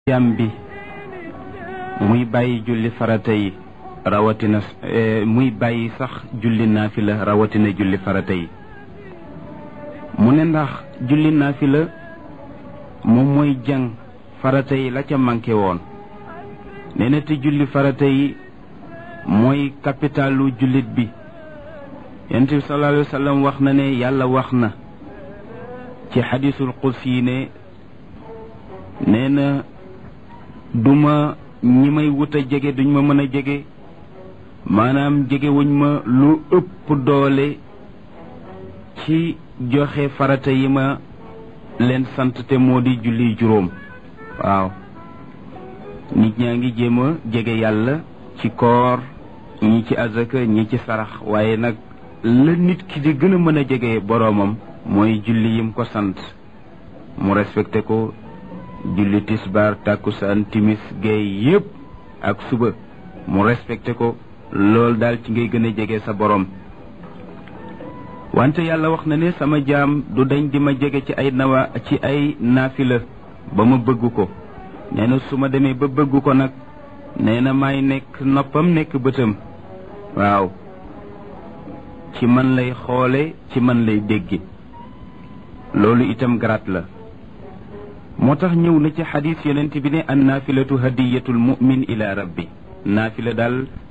jàm bi muy bàyyi julli farata yi rawatina muy bàyyi sax julli naafila rawatina julli farata yi mu ne ndax julli naafila moom mooy jàng farata yi la ca manqué woon nee na te julli farata yi mooy capitalu jullit bi yonent bi sallallahu alayhi wa sallam wax na ne yàlla wax na ci xadisul qudsi yi ne nee na duma ñi may wut a jege duñ ma mën a jege maanaam jege wuñ ma lu ëpp doole ci joxe farata yi ma leen sant te moo di julli juróom waaw nit ñaa ngi jéem a jege yàlla ci koor ñi ci azaka ñi ci sarax waaye nag la nit ki di gën a mën a jege boroomam mooy julli yim ko sant mu respecté ko julli tisbaar tàkkusaan timis géey yépp ak suba mu respecté ko loolu daal ci ngay gën a jege sa borom wante yàlla wax na ne sama jaam du dañ di ma jege ci ay nawa ci ay naafila ba ma bëgg ko nee na su ma demee ba bëgg ko nag nee na maay nekk noppam nekk bëtam waaw ci man lay xoole ci man lay dégge loolu itam garaat la moo tax ñëw na ci xadis yonent bi ne an naafilatu hadiyatul mu'min ila rabbi naafila daal